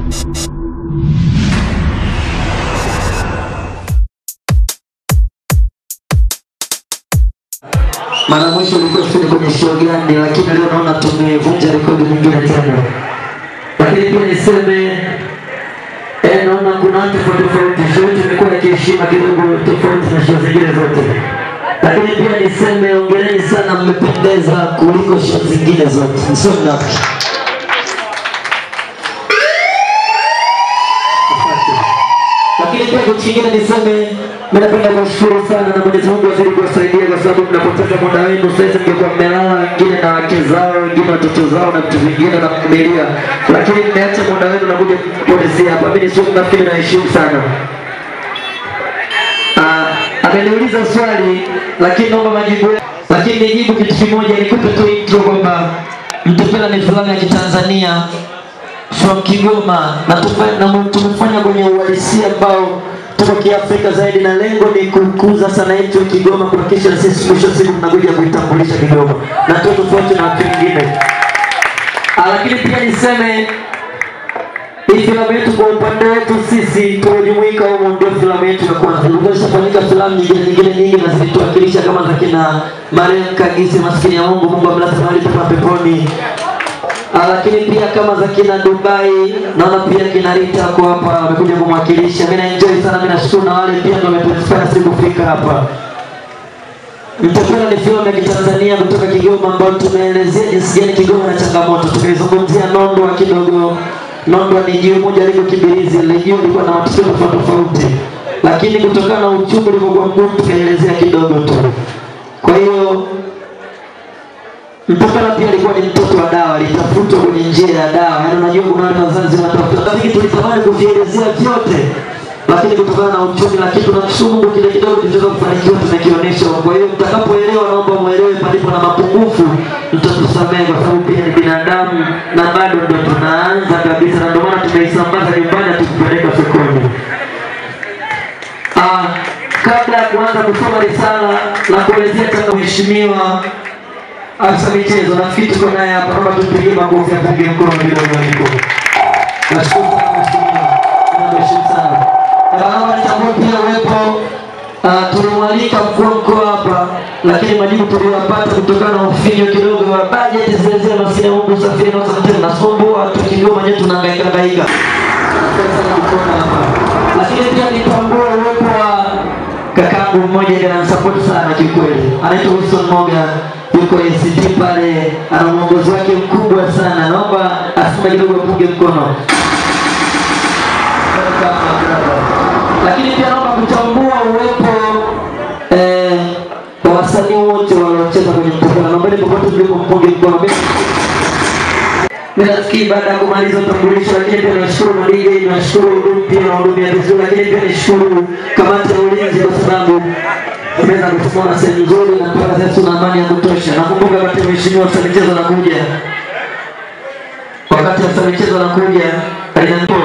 Mara mwisho ulikuwa sini kwenye show gani, lakini leo naona tumevunja rekodi nyingine tena. Lakini pia niseme eh, naona kuna watu tofauti tofauti, show yetu imekuwa ya kiheshima kidogo tofauti na show zingine zote. Lakini pia niseme ongereni sana, mmependeza kuliko show zingine zote, sio mnafiki. Lakini pia kitu kingine niseme, mimi napenda kuwashukuru sana na Mwenyezi Mungu azidi kuwasaidia kwa sababu mnapoteza muda wenu. Sasa mngekuwa mmelala wengine na wake zao, wengine watoto zao na vitu vingine na familia, lakini mmeacha muda wenu na kuja kupotezea hapa. Mimi sio nafikiri, naheshimu sana. Ah, ameniuliza swali lakini naomba majibu, lakini nijibu kitu kimoja, nikupe tu intro kwamba Mtupela ni filamu ya Kitanzania from Kigoma na tufe- na tumefanya kwenye uhalisia ambao tuko Kiafrika zaidi, na lengo ni kukuza sanaa yetu ya Kigoma, kuhakikisha na sisi mwisho wa siku tunakuja kuitambulisha Kigoma na tuwe tofauti na watu wengine. Ah, Lakini pia niseme hii filamu yetu kwa upande wetu sisi tuliojumuika humo, ndio filamu yetu ya kwanza. Ilishafanyika filamu nyingine nyingine nyingi na zilituwakilisha kama za kina Mariam Kagisi, maskini ya Mungu, Mungu amlaze mahali pema peponi. Ah, lakini pia kama za kina Dubai, naona pia kina Rita kwa hapa wamekuja kumwakilisha. Mimi na enjoy sana, mimi nashukuru na wale pia ndio wametuinspire sisi kufika hapa. Mtapenda ni filamu ya Kitanzania kutoka Kigoma ambayo tumeelezea jinsi gani Kigoma na changamoto. Tukaizungumzia Nondwa kidogo. Nondwa ni jiwe moja liko Kibirizi, ile jiwe lilikuwa na matukio tofauti tofauti, lakini kutokana na uchumi ulivyokuwa mgumu tukaelezea kidogo tu. Kwa hiyo Mpakala pia alikuwa ni mtoto wa dawa, alitafutwa kwenye njia ya dawa. Yaani unajua kuna wale wazazi wanatafuta, lakini tulitamani kuvielezea vyote, lakini kutokana na uchumi, lakini tunamshukuru Mungu, kile kidogo tulichoweza kufanikiwa tumekionyesha. Kwa hiyo mtakapoelewa, naomba muelewe palipo na mapungufu, mtatusamehe kwa sababu pia ni binadamu na bado ndo tunaanza kabisa, na ndio maana tumeisambaza nyumbani, hatukupeleka sokoni. Ah, kabla ya kuanza kusoma risala na kuelezea kama mheshimiwa afisa michezo, nafikiri tuko naye hapa, naomba tumpigie makofi, apunge mkono kidogo aliko. Nashukuru sana mheshimiwa, nashukuru sana. Naomba nitambue pia uwepo ah, tulimwalika mkuu wa mkoa hapa, lakini majibu tuliyopata kutokana na ufinyo kidogo wa bajeti zile zile, maskini ya Mungu, usafiri na usafiri nasumbua, tu Kigoma nyewe tunahangaika hangaika. Asante sana kukuona hapa, lakini pia nitambue uwepo wa kakaangu mmoja ndiye ananisupport sana kiukweli, anaitwa Wilson Moga, yuko ACT pale, ana mwongozo wake mkubwa sana. Naomba asome kidogo, apunge mkono. Lakini pia naomba kutambua uwepo eh, wa wasanii wote waliocheza kwenye mtandao. Naombeni popote mlipo mpunge mkono. Mimi nafikiri baada ya kumaliza utambulisho, lakini pia nashukuru madiji, nashukuru huduma pia wahudumia vizuri, lakini pia nishukuru kamati ya ulinzi kwa sababu imeweza kusimama sehemu nzuri na mpaka sasa tuna amani ya kutosha. Nakumbuka wakati mheshimiwa afisa michezo anakuja, wakati afisa michezo anakuja aliniambia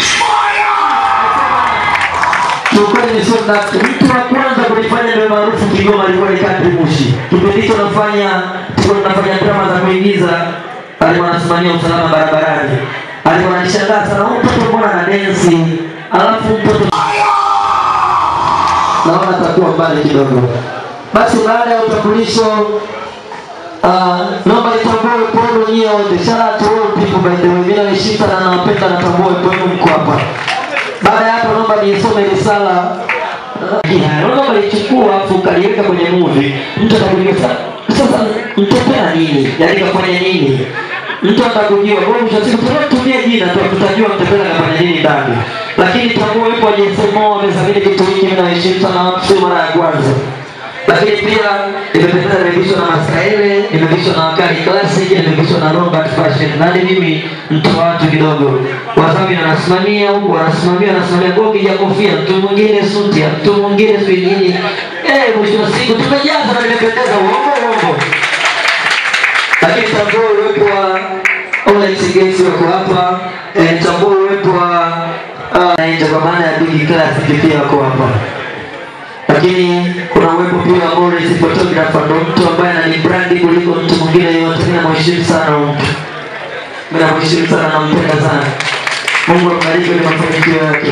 kiukweli ni sio nafsi. Mtu wa kwanza kunifanya niwe maarufu Kigoma alikuwa ni Kadri Mushi. Kipindi hicho nafanya tulikuwa tunafanya drama za kuigiza, alikuwa anasimamia usalama barabarani. Alikuwa ananishangaa sana, huyu mtoto mbona ana densi, alafu mtoto naona atakuwa mbali kidogo. Basi baada ya utambulisho Uh, naomba nitambue uwepo nyie wote. Shout out to all people by the way. Mimi naheshimu sana na napenda natambua uwepo wenu mko hapa. Baada ya hapo naomba nisome risala. Naomba lichukua afu kaliweka kwenye movie. Mtu atakuuliza sasa mtopea nini? Yaani kafanya nini? Mtu atakujua. Kwa hiyo mwisho wa siku tunatumia jina tu tutajua mtopea kafanya nini ndani. Lakini tambua uwepo wa JSMO wamezamini kitu hiki mimi naheshimu sana watu sio mara ya kwanza lakini pia imependeza, imevishwa na Maskaele, imevishwa na Wakali Classic, imevishwa na Robert Fashion. Nani mimi mtu wa watu kidogo, wasabi anasimamia huku, wanasimamia wanasimamia kwa kija kofia, mtu mwingine suti, mtu mwingine sijui nini. Eh, mwisho wa siku tumejaza na nimependeza, uongo uongo. Lakini tambua uwepo wa Olex Gates wako hapa, eh, tambua uwepo wa uh, kwa maana ya Big Classic pia wako hapa lakini kuna uwepo pia wa Morris photographer, ndo mtu ambaye ananibrandi kuliko mtu mwingine yoyote. Mimi namheshimu sana huyu mtu, mimi namheshimu sana, nampenda sana. Mungu ambariki kwenye mafanikio yake.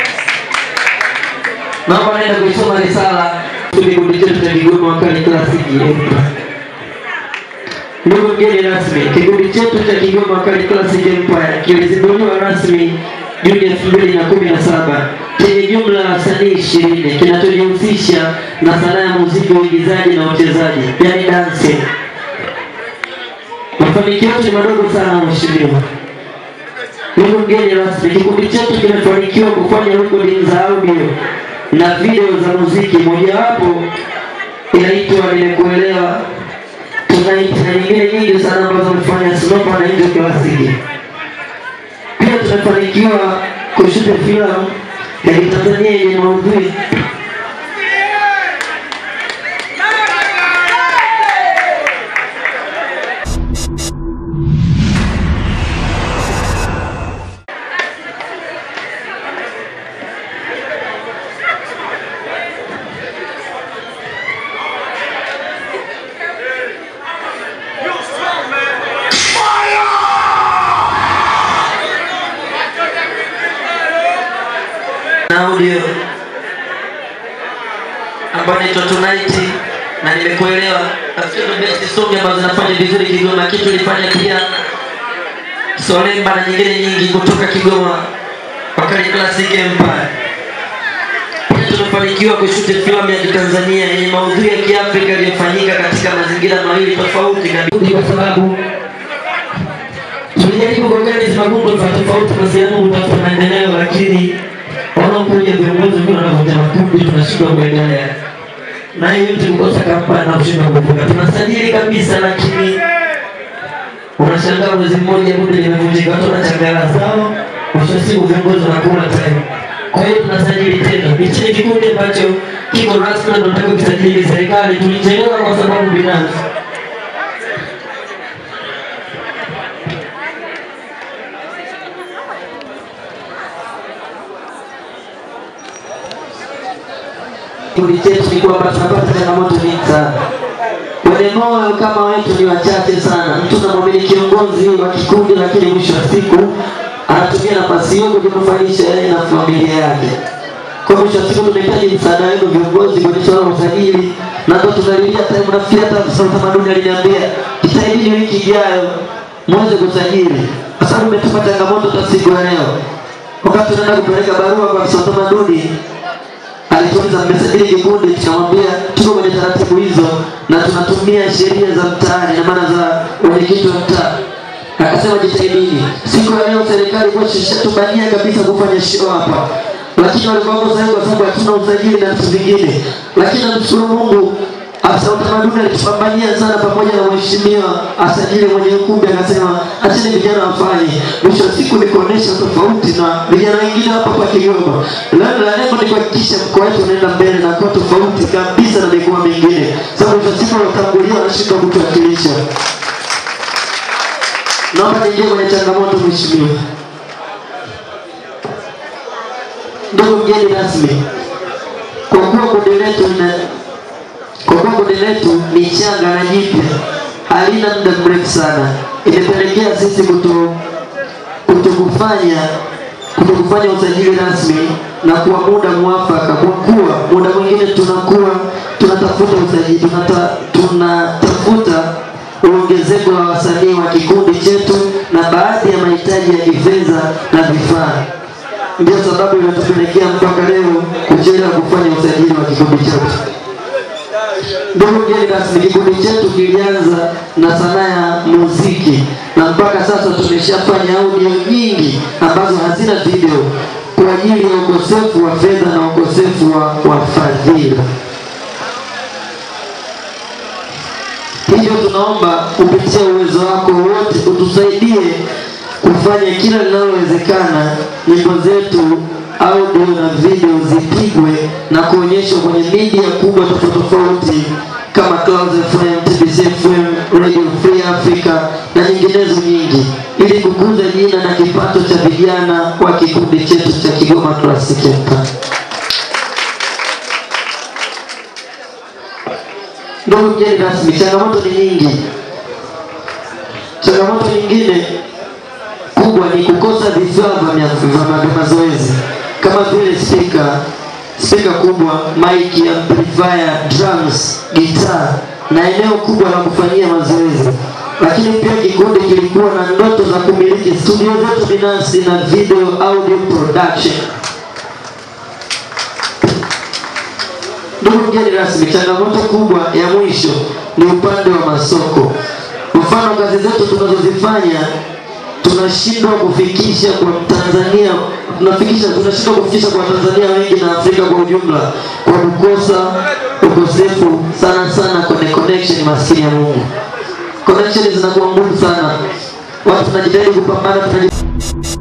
Naomba naenda kuisoma risala kikundi chetu cha Kigoma Wakali Klasiki Empire. Ndugu mgeni rasmi, kikundi chetu cha Kigoma Wakali Classic Empire kilizinduliwa rasmi Juni elfu mbili na kumi na saba chenye jumla ya wasanii ishirini kinachojihusisha na sanaa ya muziki, uigizaji na uchezaji, yani dancing. Mafanikio yetu ni madogo sana, mheshimiwa. Ndugu mgeni rasmi, kikundi chetu kimefanikiwa kufanya rekodi za audio na video za muziki, mojawapo inaitwa Nimekuelewa Tonight na nyingine nyingi sana ambazo wamefanya Snopa na Angel Classic. Pia tumefanikiwa kushuti filamu ya Kitanzania yenye maudhui na audio ambayo inaitwa Tonight na nimekuelewa. Nafikiri ndo best song ambazo zinafanya vizuri Kigoma. Kitu ilifanya pia Solemba na nyingine nyingi kutoka Kigoma Wakali Classic Empire. Pia tumefanikiwa kushuti filamu ya Kitanzania yenye maudhui ya Kiafrika iliyofanyika katika mazingira mawili tofauti kabisa, kwa sababu tulijaribu kuorganize magumu tofauti tofauti kwa sehemu kutafuta maendeleo, lakini wanaokuja viongozi wengine wanavunja makundi, tunashindwa kuendelea na hiyo yote kukosa kampani na kushindwa kuvuka. Tunasajili kabisa, lakini unashangaa mwezi mmoja kundi limevunjika, watu wanachangala zao, mwisho wa siku viongozi wanakula time. Kwa hiyo tunasajili tena, hichi ni kikundi ambacho kiko rasmi na tunataka kisajili serikali. Tulichelewa kwa sababu binafsi kikundi chetu ni kwamba tunapata changamoto nyingi sana. Wenye moyo kama wetu ni wachache sana. Mtu unamwamini kiongozi wa kikundi, lakini mwisho wa siku anatumia nafasi hiyo kujinufaisha yeye na familia yake. Kwa mwisho wa siku tunahitaji msaada wenu viongozi kwenye swala la usajili, na ndo tunalilia time. Nafikiri hata afisa utamaduni aliniambia jitahidini wiki ijayo muweze kusajili, kwa sababu umetupa changamoto hata siku ya leo, wakati tunaenda kupeleka barua kwa afisa utamaduni alituuliza mmesajili kikundi, tukamwambia tuko kwenye taratibu hizo na tunatumia sheria za mtaani na maana za wenyekiti wa mtaa. Akasema jitahidini. Siku ya leo serikali kwa shatubania kabisa kufanya show hapa, lakini walikuwa sahihi kwa sababu hatuna usajili na vitu vingine, lakini namshukuru Mungu afisa utamaduni alitupambania sana pamoja na mheshimiwa asajili mwenye ukumbi, akasema acheni vijana wafanye. Mwisho wa siku ni kuonesha tofauti na vijana wengine hapa kwa Kigoma. Lengo la lengo ni kuhakikisha mkoa wetu unaenda mbele na kuwa tofauti kabisa na mikoa mingine, sababu mwisho wa siku wanatangulia wanashindwa kutuwakilisha. Naomba niingie kwenye changamoto, mheshimiwa. Ndugu mgeni rasmi, kwa kuwa kundi letu lina kwa kuwa kundi letu ni changa na jipya, halina muda mrefu sana, imepelekea sisi kuto kutokufanya kutokufanya usajili rasmi na kwa muda mwafaka, kwa kuwa muda mwingine tunakuwa tunatafuta usajili tunata, tunatafuta uongezeko la wasanii wa kikundi chetu na baadhi ya mahitaji ya kifedha na vifaa. Ndio sababu inatupelekea mpaka leo kuchelewa kufanya usajili wa kikundi chetu. Ndugu mgeni rasmi, kikundi chetu kilianza na sanaa ya muziki na mpaka sasa tumeshafanya audio nyingi ambazo hazina video kwa ajili ya ukosefu wa fedha na ukosefu wa wafadhili. Hivyo tunaomba kupitia uwezo wako wote utusaidie kufanya kila linalowezekana, nyimbo zetu audio na video zipigwe na kuonyeshwa kwenye media kubwa tofauti tofauti kama Clouds FM, TBC FM, Radio Free Africa na nyinginezo nyingi, ili kukuza jina na kipato cha vijana wa kikundi chetu cha Kigoma Classic Empire. Ndugu mgeni rasmi, changamoto ni nyingi. Changamoto nyingine kubwa ni kukosa vifaa vya vya- vya mazoezi kama vile speaker, speaker kubwa, mic, amplifier, drums, gitaa na eneo kubwa la kufanyia mazoezi. Lakini pia kikundi kilikuwa na ndoto za kumiliki studio zetu binafsi na video audio production. Ndugu mgeni rasmi, changamoto kubwa ya mwisho ni upande wa masoko. Mfano, kazi zetu tunazozifanya tunashindwa kufikisha kwa Tanzania, tunafikisha tunashindwa kufikisha kwa Tanzania wengi na Afrika kwa ujumla kwa kukosa ukosefu sana sana kwenye connection, maskini ya Mungu. Connection zinakuwa ngumu sana, watu tunajitahidi kupambana, tunajitahidi